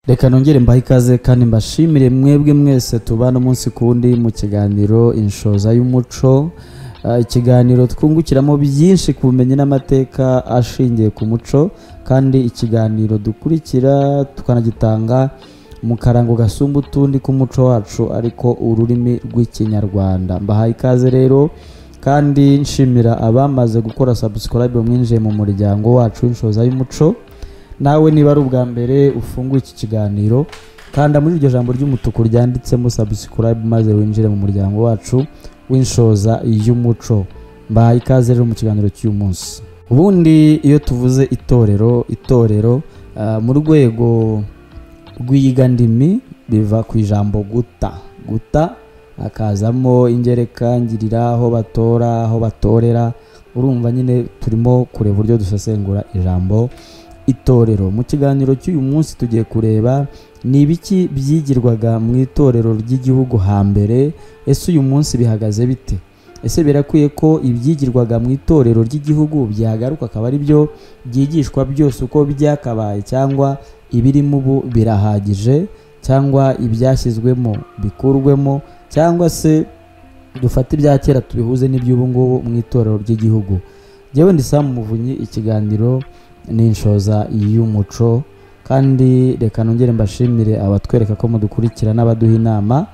reka nongere mbahe ikaze kandi mbashimire mwebwe mwese tubana umunsi ku wundi mu kiganiro inshoza y'umuco Ah, ikiganiro twungukiramo byinshi ku bumenyi n'amateka ashingiye ku muco kandi ikiganiro dukurikira tukanagitanga mu karango gasumba utundi k'umuco wacu ariko ururimi rw'ikinyarwanda mbahaye ikaze rero kandi nshimira abamaze gukora subscribe mwinjiye mu muryango wacu w'inshoza y'umuco nawe niba ari ubwa mbere ufunguye iki kiganiro kanda muri iryo jambo ry'umutuku ryanditsemo subscribe maze winjire mu muryango wacu w'inshoza y'umuco mbahaye ikaze rero mu kiganiro cy'uyu munsi ubundi iyo tuvuze itorero itorero ah, mu rwego rw'iyigandimi biva ku ijambo guta guta hakazamo ingereka ngirira aho batora aho batorera urumva nyine turimo kureba uburyo dusesengura ijambo itorero mu kiganiro cy'uyu munsi tugiye kureba ni ibiki byigirwaga mu itorero ry'igihugu hambere ese uyu munsi bihagaze bite ese birakwiye ko ibyigirwaga mu itorero ry'igihugu byagaruka akaba ari byo byigishwa byose uko byakabaye cyangwa ibirimo ubu birahagije cyangwa ibyashyizwemo bikurwemo cyangwa se dufate ibya kera tubihuze n'iby'ubu ngubu mu itorero ry'igihugu njyewe ndi Sam Muvunyi ikiganiro ni inshoza y'umuco kandi reka nongere mbashimire abatwereka ko mudukurikira n'abaduha inama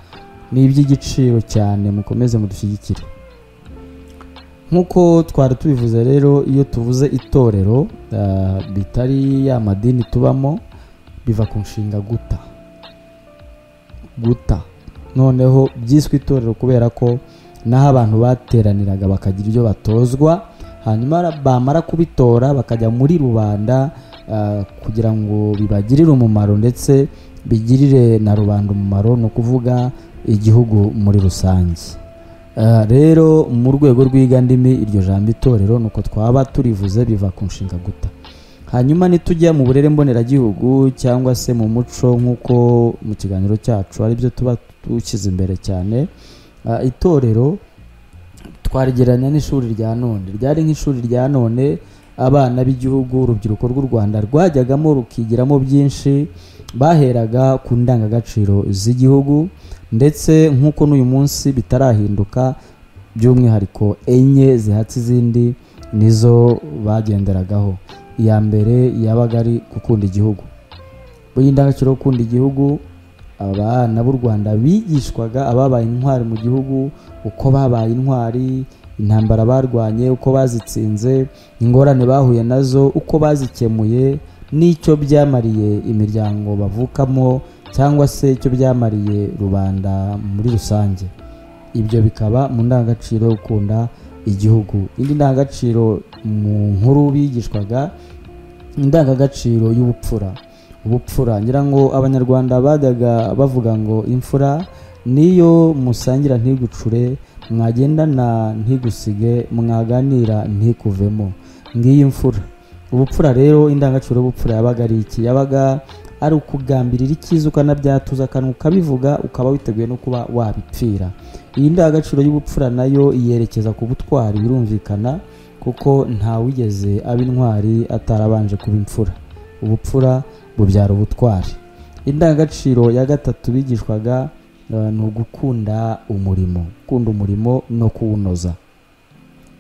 ni iby'igiciro cyane mukomeze mudushyigikire nk'uko twari tubivuze rero iyo tuvuze itorero ah, bitari ya madini tubamo biva ku nshinga guta guta noneho byiswe itorero kubera ko n'aho abantu bateraniraga bakagira ibyo batozwa hanyuma ra- bamara kubitora bakajya muri rubanda ah, kugira ngo bibagirire umumaro ndetse bigirire na rubanda umumaro ni ukuvuga igihugu muri rusange Ah, rero mu rwego rw'igandimi iryo jambo itorero nuko twaba turivuze biva ku nshinga guta hanyuma nitujya mu burere mboneragihugu cyangwa se mu muco nk'uko mu kiganiro cyacu aribyo tuba dushyize imbere cyane Ah, itorero twarigereranya n'ishuri rya none ryari nk'ishuri rya none abana b'igihugu urubyiruko rw'u rwanda rwajyagamo rukigiramo byinshi baheraga ku ndangagaciro z'igihugu ndetse nk'uko n'uyu munsi bitarahinduka by'umwihariko enye zihatse izindi nizo bagenderagaho iya mbere yabaga ari gukunda igihugu iyi ndangagaciro yo gukunda igihugu abana b'u rwanda bigishwaga ababaye intwari mu gihugu uko babaye intwari intambara barwanye uko bazitsinze ingorane bahuye nazo uko bazikemuye n'icyo byamariye imiryango bavukamo cyangwa se icyo byamariye rubanda muri rusange ibyo bikaba mu ndangagaciro yo gukunda igihugu indi ndangagaciro mu nkuru bigishwaga indangagaciro y'ubupfura ubupfura ngira ngo abanyarwanda bajyaga bavuga ngo imfura niyo musangira ntigucure mwagendana ntigusige mwaganira ntikuvemo ngiyi imfura ubupfura rero indangagaciro y'ubupfura yabaga ari iki yabaga ari ukugambirira icyiza ukanabyatuza akantu ukabivuga ukaba witeguye no kuba wabipfira iyi ndangagaciro y'ubupfura nayo yerekeza ku butwari birumvikana kuko ntawigeze aba intwari atarabanje kuba imfura ubupfura bubyara ubutwari indangagaciro ya gatatu bigishwaga eh, ni ugukunda umurimo gukunda umurimo no kuwunoza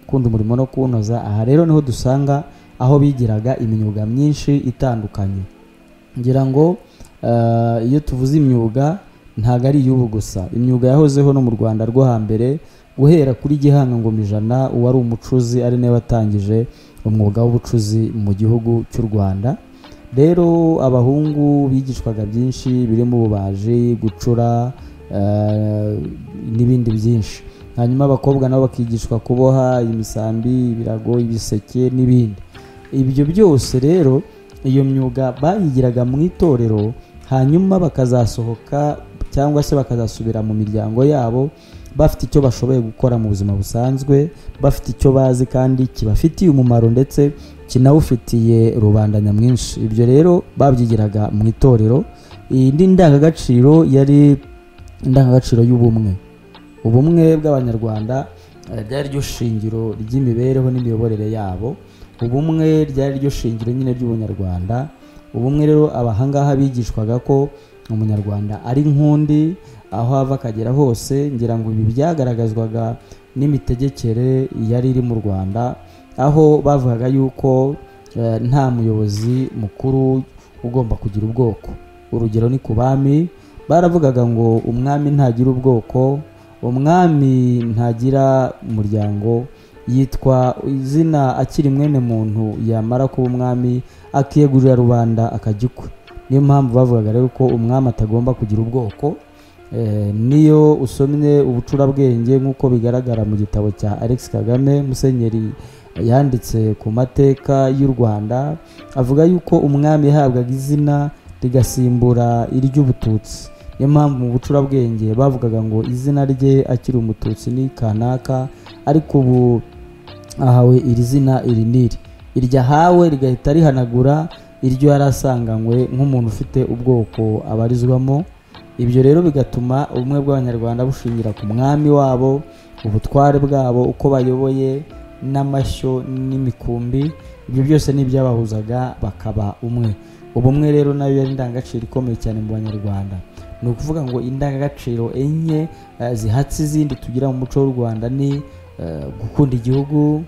gukunda umurimo no kuwunoza aha rero niho dusanga aho bigiraga imyuga myinshi itandukanye ngira ngo eh, iyo tuvuze imyuga ntabwo ari iy'ubu gusa imyuga yahozeho no mu rwanda rwo hambere guhera kuri gihanga ngoma ijana uwari umucuzi ari nawe watangije umwuga w'ubucuzi mu gihugu cy'u rwanda rero abahungu bigishwaga byinshi birimo ububaji gucura eh, n'ibindi byinshi hanyuma abakobwa nabo bakigishwa kuboha imisambi ibirago ibiseke n'ibindi ibyo byose rero iyo myuga bayigiraga mu itorero hanyuma bakazasohoka cyangwa se bakazasubira mu miryango yabo bafite icyo bashoboye gukora mu buzima busanzwe bafite icyo bazi kandi kibafitiye umumaro ndetse kinawufitiye rubanda nyamwinshi ibyo rero babyigiraga mu itorero iyi ni ndangagaciro yari indangagaciro y'ubumwe ubumwe bw'abanyarwanda eh, ryari ryo shingiro ry'imibereho n'imiyoborere yabo ubumwe ryari ryo shingiro nyine ry'ubunyarwanda ubumwe rero abahangaha bigishwaga ko umunyarwanda ari nk'undi aho ava akagera hose ngira ngo ibi byagaragazwaga n'imitegekere yari iri mu rwanda aho bavugaga yuko eh, nta muyobozi mukuru ugomba kugira ubwoko urugero ni ku bami baravugaga ngo umwami ntagira ubwoko umwami ntagira umuryango yitwa izina akiri mwene muntu yamara kuba umwami akiyegurira rubanda akajya ukwe niyo mpamvu bavugaga rero ko umwami atagomba kugira ubwoko Eh, niyo usomye ubucurabwenge nk'uko bigaragara mu gitabo cya alex kagame musenyeri yanditse ku mateka y'u rwanda avuga yuko umwami yahabwaga izina rigasimbura iry'ubututsi niyo mpamvu mu bucurabwenge bavugaga ngo izina rye akiri umututsi ni kanaka ariko ubu ahawe iri zina iri n'iri iryo ahawe rigahita rihanagura iryo yari asanganywe nk'umuntu ufite ubwoko abarizwamo ibyo rero bigatuma ubumwe bw'abanyarwanda bushingira ku mwami wabo ubutware bwabo uko bayoboye n'amashyo n'imikumbi ibyo byose ni ibyabahuzaga bakaba umwe ubumwe rero nayo yari indangagaciro ikomeye cyane mu banyarwanda ni ukuvuga ngo indangagaciro enye eh, zihatse izindi tugira mu muco w'u rwanda ni eh, gukunda igihugu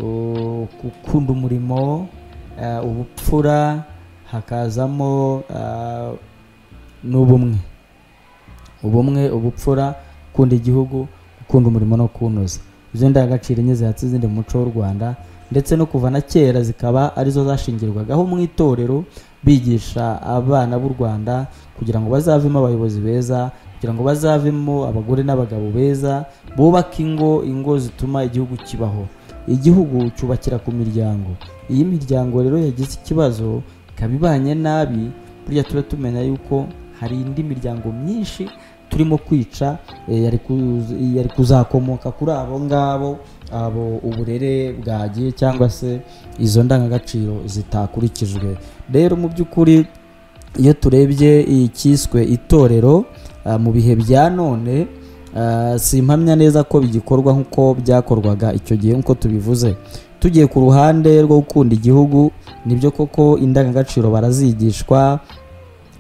uh, gukunda umurimo eh, ubupfura hakazamo eh, n'ubumwe ubumwe ubupfura gukunda igihugu gukunda umurimo no kuwunoza izo ndangagaciro enye zihatse izindi mu muco w'u rwanda ndetse no kuva na kera zikaba arizo zashingirwagaho mu itorero bigisha abana b'u rwanda kugira ngo bazavemo abayobozi beza kugira ngo bazavemo abagore n'abagabo beza bubake ingo ingo zituma igihugu kibaho igihugu cyubakira ku miryango iyi miryango rero yagize ikibazo ikaba ibanye nabi burya tuba tumenya yuko hari indi miryango myinshi turimo kwica eh, yari ku- yari kuzakomoka kuri abo ngabo abo uburere bwagiye cyangwa se izo ndangagaciro zitakurikijwe rero mu by'ukuri iyo turebye icyiswe itorero ah, mu bihe bya none ah, simpamya neza ko bigikorwa nk'uko byakorwaga icyo gihe nk'uko tubivuze tugiye ku ruhande rwo gukunda igihugu nibyo koko indangagaciro barazigishwa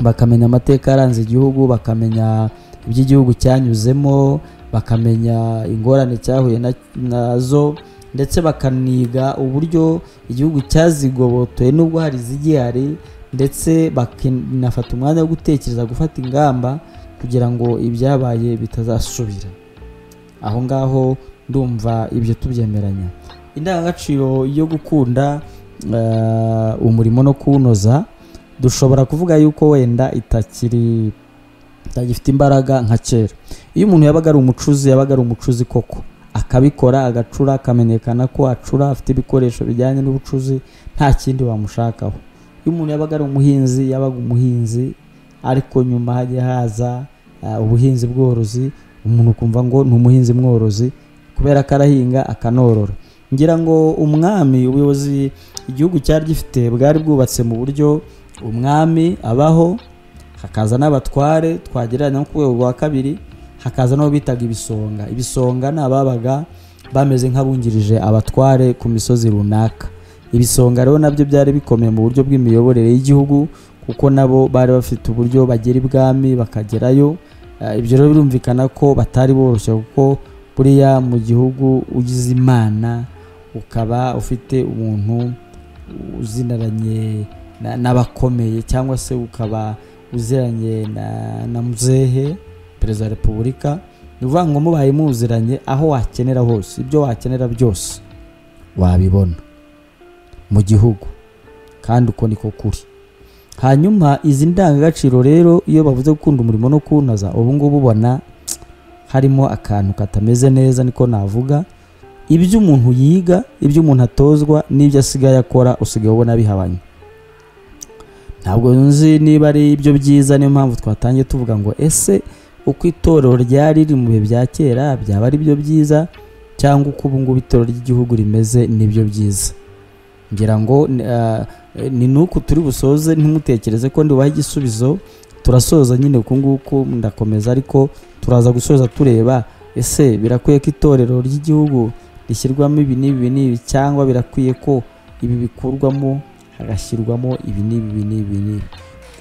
bakamenya amateka yaranze igihugu bakamenya iby'igihugu cyanyuzemo bakamenya ingorane cyahuye na- nazo ndetse bakaniga uburyo igihugu cyazigobotoye nubwo hari izigihari ndetse bakanafata umwanya wo gutekereza gufata ingamba kugira ngo ibyabaye bitazasubira aho ngaho ndumva ibyo tubyemeranya indangagaciro yo gukunda eh, umurimo no kuwunoza dushobora kuvuga yuko wenda itakiri itagifite imbaraga nka kera iyo umuntu yabaga ari umucuzi yabaga ari umucuzi koko akabikora agacura akamenyekana ko acura afite ibikoresho bijyanye n'ubucuzi nta kindi wamushakaho iyo umuntu yabaga ari umuhinzi yabaga umuhinzi ariko nyuma hajya haza ah, ubuhinzi bworozi umuntu ukumva ngo ni umuhinzi mworozi kubera ko arahinga akanorora ngira ngo umwami ubuyobozi igihugu cyari gifite bwari bwubatse mu buryo umwami abaho hakaza n'abatware twagereranya nko ku rwego rwa kabiri hakaza n'abo bitaga ibisonga ibisonga ni ababaga bameze nk'abungirije abatware ku misozi runaka ibisonga rero nabyo byari bikomeye mu buryo bw'imiyoborere y'igihugu kuko nabo bari bafite uburyo bagera ibwami bakagerayo Eh, ibyo rero birumvikana ko batari boroshye kuko buriya mu gihugu ugize imana ukaba ufite umuntu uzinaranye na- n'abakomeye cyangwa se ukaba uziranye na- na muzehe perezida wa repubulika ni ukuvuga ngo mubaye muziranye aho wakenera hose ibyo wakenera byose wabibona mu gihugu kandi uko niko kuri hanyuma izi ndangagaciro rero iyo bavuze gukunda umurimo no kuwunoza ubu ngubu ubona harimo akantu katameze neza niko navuga ibyo umuntu yiga ibyo umuntu atozwa n'ibyo asigaye akora usigaye ubona bihabanye ntabwo nzi niba ari ibyo byiza niyo mpamvu twatangiye tuvuga ngo ese uko itorero ryari riri mu bihe bya kera byaba ari byo byiza cyangwa uko ubu ngubu itorero ry'igihugu rimeze nibyo byiza ngira ngo eh, ni nuku turi busoze ntimutekereze ko ndibaha igisubizo turasoza nyine uku nguku ndakomeza ariko turaza gusoza tureba ese birakwiye ko itorero ry'igihugu rishyirwamo ibi n'ibi n'ibi cyangwa birakwiye ko ibi bikurwamo hagashyirwamo ibi n'ibi ibi n'ibi ibi n'ibi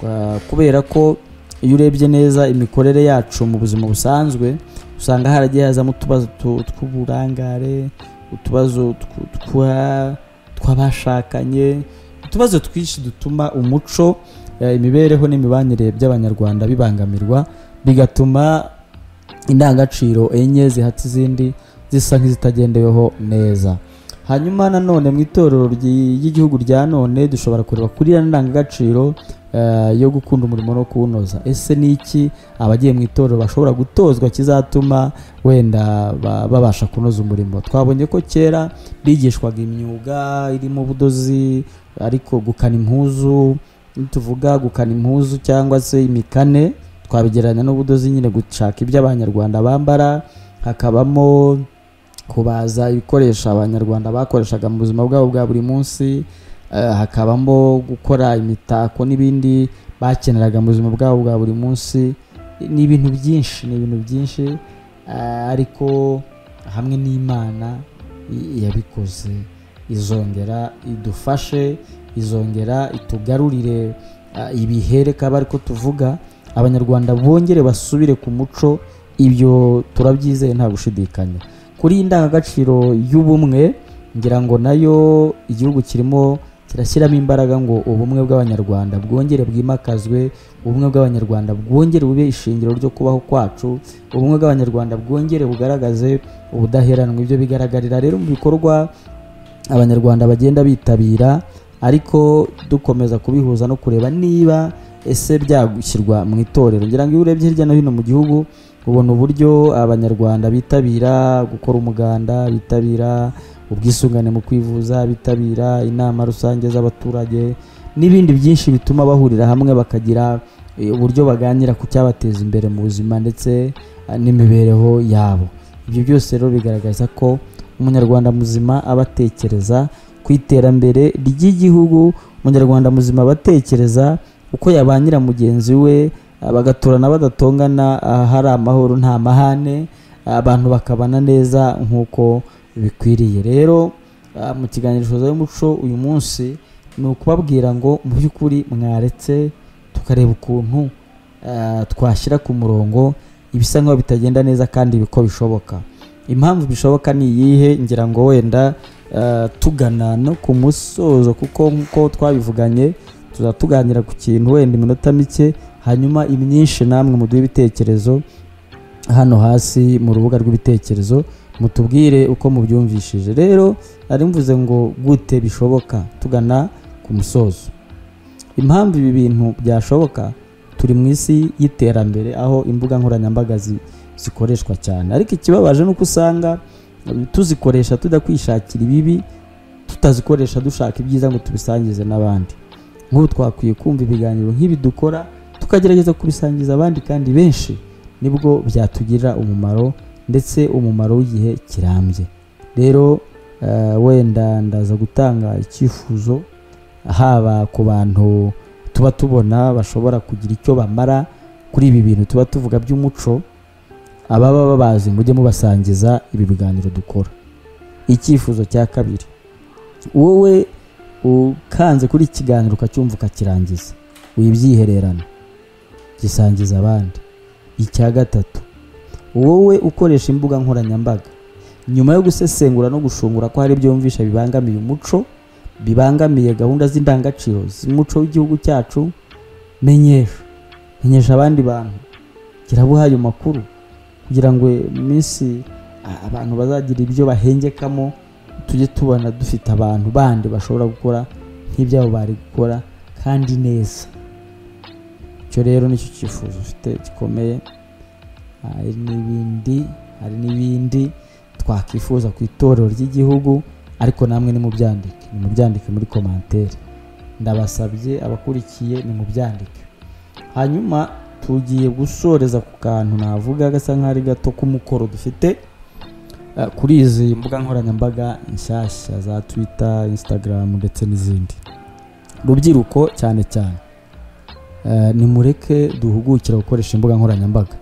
Kwa- kubera ko iyo urebye neza imikorere yacu mu buzima busanzwe usanga haragiye hazamo utubazo tu- tw'uburangare utubazo tw- twa- tw'abashakanye utubazo twinshi dutuma umuco eh, imibereho n'imibanire by'abanyarwanda bibangamirwa bigatuma indangagaciro enye zihata izindi zisa nk'izitagendeweho neza hanyuma nanone mu itorero ryi- ry'igihugu rya none dushobora kureba kuri ya ndangagaciro eh, yo gukunda umurimo no kuwunoza ese ni iki abagiye mu itorero bashobora gutozwa kizatuma wenda ba- babasha kunoza umurimo twabonye ko kera bigishwaga imyuga irimo ubudozi ariko gukana impuzu nituvuga gukana impuzu cyangwa se imikane twabigereranya n'ubudozi nyine gushaka ibyo abanyarwanda bambara hakabamo kubaza ibikoresho abanyarwanda bakoreshaga mu buzima bwabo bwa buri munsi eh, hakabamo gukora imitako n'ibindi bakeneraga mu buzima bwabo bwa buri munsi ni ibintu byinshi ni ibintu byinshi eh, ariko hamwe n'imana i- yabikoze izongera idufashe izongera itugarurire eh, ibihere kaba ariko tuvuga abanyarwanda bongere basubire ku muco ibyo turabyizeye nta gushidikanya kuri iyi ndangagaciro y'ubumwe ngira ngo nayo igihugu kirimo kirashyiramo imbaraga ngo ubumwe bw'abanyarwanda bwongere bwimakazwe ubumwe bw'abanyarwanda bwongere bube ishingiro ryo kubaho kwacu ubumwe bw'abanyarwanda bwongere bugaragaze ubudaheranwa ibyo bigaragarira rero mu bikorwa abanyarwanda bagenda bitabira ariko dukomeza kubihuza no kureba niba ese byagushyirwa mu itorero ngira ngo iyo urebye hirya no hino mu gihugu ubona uburyo abanyarwanda bitabira gukora umuganda bitabira ubwisungane mu kwivuza bitabira inama rusange z'abaturage n'ibindi byinshi bituma bahurira hamwe bakagira eh, uburyo baganira ku cyabateza imbere mu buzima ndetse eh, n'imibereho yabo ibyo byose rero bigaragaza ko umunyarwanda muzima aba atekereza ku iterambere ry'igihugu umunyarwanda muzima aba atekereza uko yabangira mugenzi we ah, bagaturana badatongana ah, hari amahoro nta mahane ah, abantu bakabana neza nk'uko bikwiriye rero ah, mu kiganiro shoza y'umuco uyu munsi ni ukubabwira ngo mu by'ukuri mwaretse tukareba ukuntu ah, twashyira ku murongo ibisa nk'aho bitagenda neza kandi ko bishoboka impamvu bishoboka ni iyihe ngira ngo wenda eh, tugana no ku musozo kuko nk'uko twabivuganye tuzatuganira ku kintu wenda iminota mike hanyuma imyinshi namwe muduhe ibitekerezo hano hasi mu rubuga rw'ibitekerezo mutubwire uko mubyumvishije rero ari mvuze ngo gute bishoboka tugana ku musozo impamvu ibi bintu byashoboka turi mu isi y'iterambere aho imbuga nkoranyambaga zi- zikoreshwa cyane ariko ikibabaje ni uko usanga tuzikoresha tujya kwishakira ibibi tutazikoresha dushaka ibyiza ngo tubisangize n'abandi nk'ubu twakwiye kumva ibiganiro nk'ibi dukora tukagerageza kubisangiza abandi kandi benshi nibwo byatugirira umumaro ndetse umumaro w'igihe kirambye rero eh, wenda ndaza gutanga icyifuzo haba ku bantu tuba tubona bashobora kugira icyo bamara kuri ibi bintu tuba tuvuga by'umuco ababa babazi mujye mubasangiza ibi biganiro dukora icyifuzo cya kabiri wowe ukanze kuri iki kiganiro ukacyumva ukakirangiza wibyihererana gisangiza abandi icya gatatu wowe ukoresha imbuga nkoranyambaga nyuma yo gusesengura no gushungura ko hari ibyo yumvisha bibangamiye umuco bibangamiye gahunda z'indangagaciro z'umuco w'igihugu cyacu menyesha menyesha abandi bantu kirabuhaye amakuru kugira ngo mu minsi a- abantu bazagira ibyo bahengekamo tujye tubona dufite abantu bandi bashobora gukora nk'ibyabo bari gukora kandi neza icyo rero nicyo cyifuzo ufite gikomeye hari n'ibindi hari n'ibindi twakwifuza ku itorero ry'igihugu ariko namwe nimubyandike nimubyandike muri komantere ndabasabye abakurikiye nimubyandike hanyuma tugiye gusoreza ku kantu navuga gasa nk'ari gato k'umukoro dufite eh, kuri izi mbuga nkoranyambaga nshyashya za twita instagram ndetse n'izindi rubyiruko cyane cyane eh, nimureke duhugukira gukoresha imbuga nkoranyambaga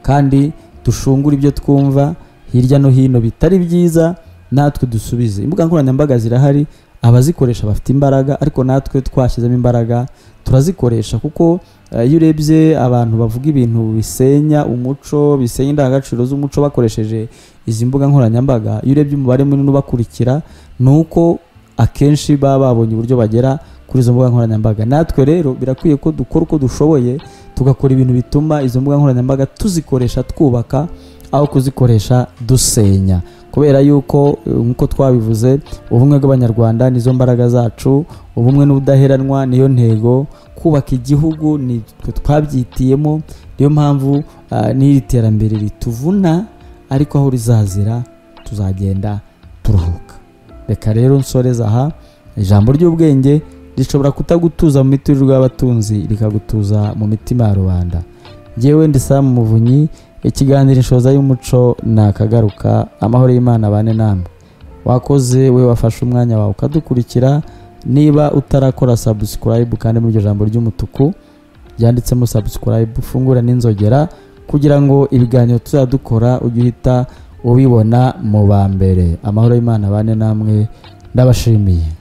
kandi dushungure ibyo twumva hirya no hino bitari byiza natwe dusubize imbuga nkoranyambaga zirahari abazikoresha bafite imbaraga ariko natwe twashyizemo imbaraga turazikoresha kuko eh, iyo urebye abantu bavuga ibintu bisenya umuco bisenya indangagaciro z'umuco bakoresheje izi mbuga nkoranyambaga iyo urebye umubare munini ubakurikira ni uko akenshi baba babonye uburyo bagera kuri izo mbuga nkoranyambaga natwe rero birakwiye ko dukora uko dushoboye tugakora ibintu bituma izo mbuga nkoranyambaga tuzikoresha twubaka aho kuzikoresha dusenya kubera yuko eh, nk'uko twabivuze ubumwe bw'abanyarwanda nizo mbaraga zacu ubumwe n'ubudaheranwa niyo ntego kubaka igihugu nitwe twabyitiyemo niyo mpamvu ah, n'iri terambere rituvuna ariko aho rizazira tuzagenda turuhuka reka rero nsoreza aha ijambo ry'ubwenge rishobora kutagutuza mu miturirwa y'abatunzi rikagutuza mu mitima ya rubanda ngewe ndi Sam muvunyi ikiganiro inshoza y'umuco nakagaruka amahoro y'imana abane namwe wakoze we wafashe umwanya wawe ukadukurikira niba utarakora subscribe kandi muri iryo jambo ry'umutuku ryanditsemo subscribe ufungura n'inzogera kugira ngo ibiganiro tuzadukora ujye uhita ubibona mu ba mbere amahoro y'imana abane namwe ndabashimiye